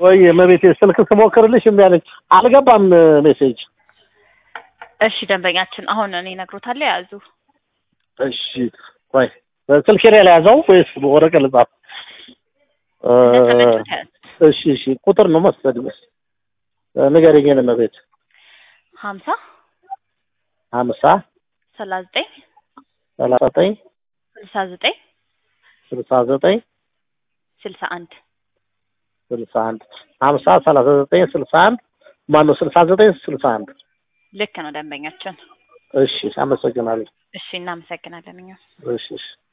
ቆይ መቤቴ ስልክ ስሞክርልሽ እምቢ አለኝ። አልገባም ሜሴጅ። እሺ ደንበኛችን አሁን እኔ እነግሮታለሁ የያዙ እሺ ቆይ ስልኬ ላይ ያዘው ወይስ ወረቀት ልጻፍ? እ፣ እንደተመቹት ያዙ እሺ እሺ ቁጥር ነው መሰለኝ። ንገረኝ መቤት። ሀምሳ ሀምሳ ሰላሳ ዘጠኝ ሰላሳ ዘጠኝ ስልሳ ዘጠኝ ስልሳ ዘጠኝ ስልሳ አንድ ስልሳ አንድ ሀምሳ ሰላሳ ዘጠኝ ስልሳ አንድ ማነው ስልሳ ዘጠኝ ስልሳ አንድ ልክ ነው ደንበኛችን። እሺ አመሰግናለሁ። እሺ እናመሰግናለን እኛም እሺ እሺ